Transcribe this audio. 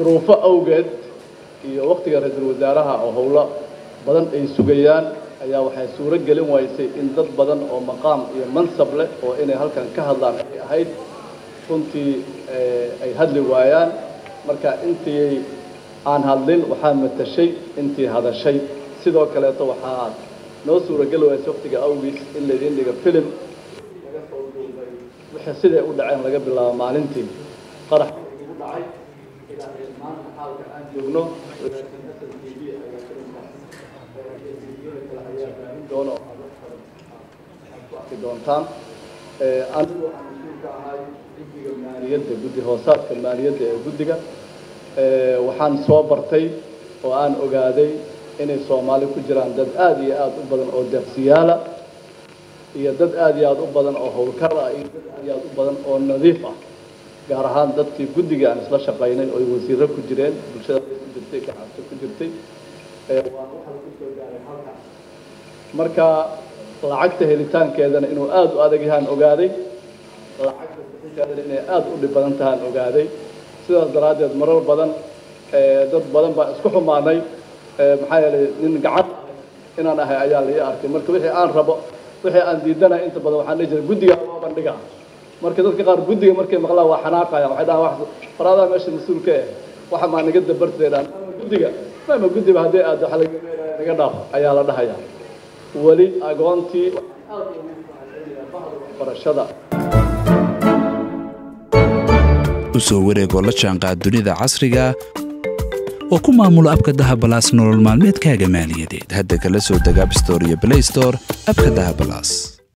duruufo awgeed iyo waktiga ra-iisul wasaaraha oo howlo badan ay sugayaan ayaa waxay suuro gelin waysay in dad badan oo maqaam iyo mansab leh oo inay halkan ka hadlaan ay ahayd runtii ay hadli waayaan marka intii aan hadlin waxaa matashay intii hadashay sidoo kaleeto waxaa noo suurageli waysa waktiga awgiis in laydin dhiga filim laga soo duubay wixii siday u dhaceen laga bilaabo maalintii qarax ugu dhacay ilaa maanta xaalka aan joogno doono ku arki doontaan anigu aan mas-uulka ahay guddiga maaliyadda guddi hoosaadka maaliyadda ee guddiga waxaan soo bartay oo aan ogaaday inay soomaali ku jiraan dad aada iyo aada u badan oo deeqsiyaala iyo dad aada iyo aada u badan oo howlkar ah iyo dad aada iyo aada u badan oo nadiif ah gaar ahaan dadkii guddiga aan isla shaqaynay oo ay wasiiro ku jireen bulshada ku jirtay gacabso ku jirtay waan waxaa ku soo gaaray halka marka lacagta helitaankeedana inuu aada u adag yahaan ogaaday lacagta bixinteedana inay aada u dhib badan tahaan ogaaday sidaas daraaddeed marar badan dad badan baa isku xumaanay maxaa yeelay nin gacan inaan ahay ayaa la ii arkay marka wixii aan rabo wixii aan diidanahay inta badan waxaan dhihi jiray guddiga loo bandhiga marka dadka qaar guddiga markay maqlaan waa xanaaqaya waxay dhahaan wax faraadaa meesha mas-uulka eh waxa maa naga dabartay dhaan guddiga maama guddiba haddii aad waxa laga naga dhaaf ayaa la dhahayaa weli agoontii waxbarashada u soo wareegoo la jaanqaad dunida casriga oo ku maamulo abka dahabalaas nolol maalmeedkaaga maaliyadeed hadda kala soo deg abstore iyo blaystore abka dahabalaas